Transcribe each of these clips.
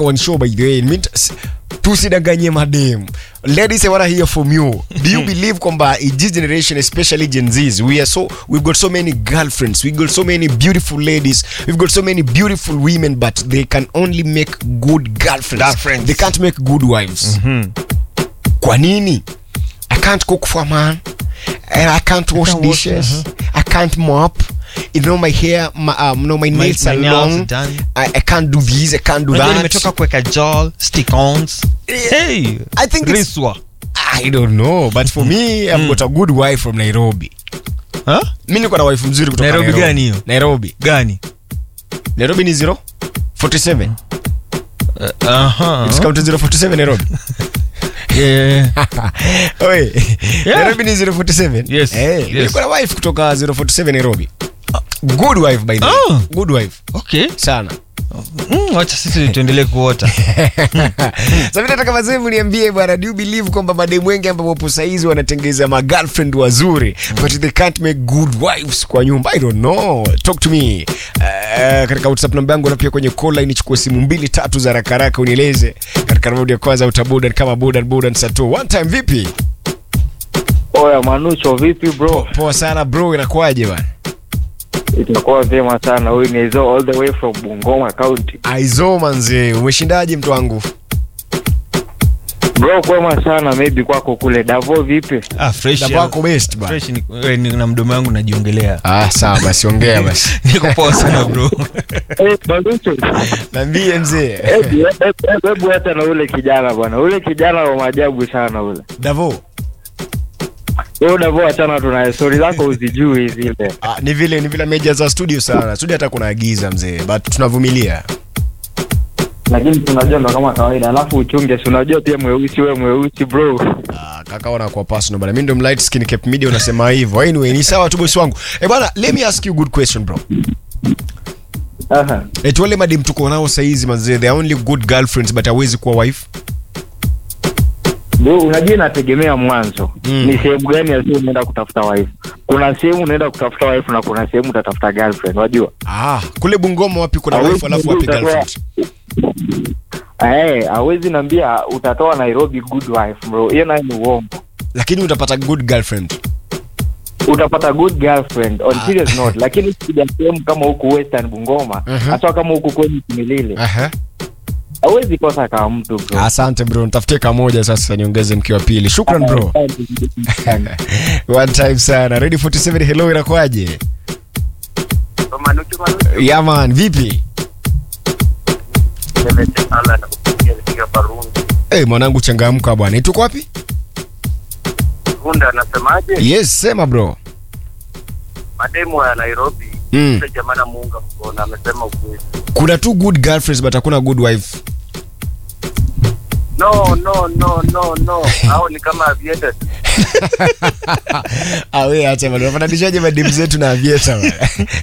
nataka one show by the way Mean- s- tusidanganye madem ladies i wanna hear from you do you believe kwamba in this generation especially gen z's we are so we've got so many girlfriends we've got so many beautiful ladies we've got so many beautiful women but they can only make good girlfriends, Girlfriends. they can't make good wives kwa nini i can't cook for a man and i can't wash can't wash, dishes i can't mop you know my hair my, um, no, my nails my are nails long are done. I, i can't do this i can't do Unajua that nimetoka kuweka jol stick-ons. Hey, I think it's- riswa. i don't know but for me i've got a good wife from nairobi Huh? mi niko na wife mzuri kutoka Nairobi gani hiyo? nairobi gani nairobi ni 0 47 Aha. It's counted 047 nairobi Yeah. Oi, Yeah. nairobi ni 047 Yes, hey, yes. niko na wife kutoka 047 nairobi good wife by the way Oh. good wife okay sana Mm, wacha sisi tuendelee kuota Sasa nataka mazee mniambie bwana, do you believe kwamba mademu wengi ambao wapo saizi wanatengeza ma girlfriend wazuri but they can't make good wives kwa nyumba? I don't know. Talk to me. Uh, katika WhatsApp namba yangu na pia kwenye call line chukua simu mbili tatu za haraka haraka unieleze katika raundi ya kwanza utabudan kama budan budan sato. One time vipi? Oya Manucho, vipi bro? Poa sana bro, inakuwaje bwana? Itakuwa vyema sana. Huyu ni Ezo all the way from Bungoma County. Aizo manze, umeshindaje mtu wangu? Bro, kwema sana. Maybe kwako kule Davo, vipi? ah, fresh Davo wako best bwana. fresh ni, we, ni, na mdomo wangu najiongelea Ah, sawa basi ongea basi. niko poa sana bro Eh, Manucho. Niambie mzee. Hebu hebu- hebu hata na ule kijana bwana. Ule kijana wa maajabu sana ule. Davo. Wewe Davo, achana tunaye. Story zako uzijui zile. Ah, ni vile ni vile meja za studio sana studio hata kuna giza mzee but tunavumilia Lakini tunajua ndo kama kawaida. Alafu uchunge, si unajua pia mweusi wewe mweusi bro. ah, kaka wana kwa personal bana mimi ndo mlight skin cape media unasema hivyo anyway ni sawa tu bosi wangu eh bwana let me ask you a good question bro Aha. eh wale madem tuko nao saizi manzee they are only good girlfriends but hawezi kuwa wife Bro, unajua inategemea mwanzo Mm. ni sehemu gani ya sehemu unaenda kutafuta wife. Kuna sehemu unaenda kutafuta wife na kuna sehemu utatafuta girlfriend, unajua? ah kule Bungoma wapi kuna Hawezi wife alafu wapi kujua girlfriend Eh, hawezi niambia utatoa Nairobi good wife bro. Hiyo nayo ni uongo. lakini utapata good girlfriend Utapata good girlfriend on serious note, lakini ukija sehemu kama huku Western Bungoma, Mhm. hasa kama huku kwenye Kimilili, aha hawezi kosa kama mtu bro. asante bro nitafutie kamoja sasa niongeze mke wa pili shukran bro one time sana ready 47 hello inakuaje yeah man vipi Eh, mwanangu changamka bwana. Ituko wapi? Runda anasemaje? Yes, sema bro. Mademu ya Nairobi Mm. yule jamaa namuunga mkono, amesema ukweli. Kuna two good girlfriends but hakuna good wife. No, no, no, no, no. Hao ni kama aviated. Ah, wewe acha bwana. Unafananishaje madem zetu na avieta bwana?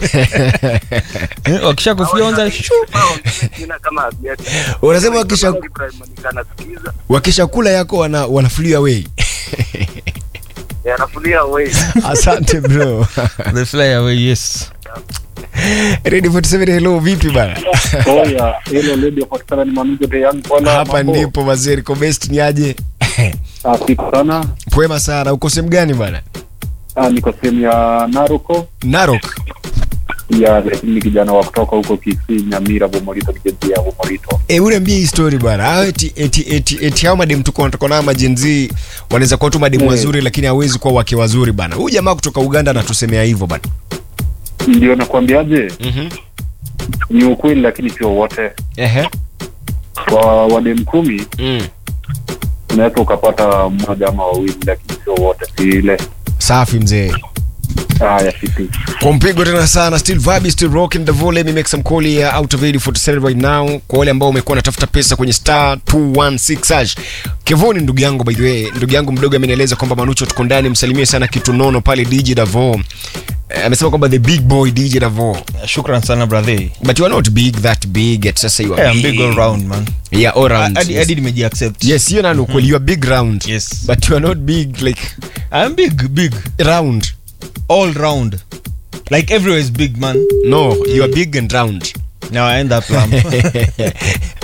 Eh, wakisha kufyonza shu. Jina kama aviated. Unasema wakisha Ibrahim anasikiza. wakisha kula yako wana wanafulia away. Yanafulia wewe. Asante bro. the fly away yes Ready 47 hello vipi bana? Oya, hilo lady patikana ni Manujo the Young Bwana. Hapa mambo. ndipo mazeri ko best ni aje? Safi sana. Pwema sana. Uko sehemu gani bana? Ah, niko sehemu ya Naruko Narok. ya lakini ni kijana wa kutoka huko Kisii, Nyamira, Bomorito, kijiji ya Bomorito. Eh, uniambie hii story bana. Hao eti eti eti, eti hao madem tuko wanatoka nao majenzi wanaweza kuwa tu madem Eh. wazuri lakini hawezi kuwa wake wazuri bana. Huyu jamaa kutoka Uganda anatusemea hivyo bana. Ndio nakwambiaje, Mhm. ni ukweli, lakini sio wote. Ehe. Kwa wadem kumi Mm. unaweza ukapata mmoja ama wawili, lakini sio wote, si ile Safi mzee. haya fiti. Kwa mpigo tena sana still vibe still rocking the volume me make some call here out of 47 right now kwa wale ambao umekuwa unatafuta pesa kwenye star 216 hash. Kevoni ndugu yangu by the way, ndugu yangu mdogo amenieleza kwamba Manucho tuko ndani, msalimie sana kitu nono pale DJ Davo. Eh, amesema kwamba the big boy DJ Davo. shukran sana brother But you are not big that big at sasa you are yeah, I'm big all round man Yeah, all round. hadi yes. hadi nimeji accept Yes, hiyo nani ukweli you are big round. Yes. But you are not big like I'm big big round. all round like everywhere is big man No, you are big and round. now I end up um,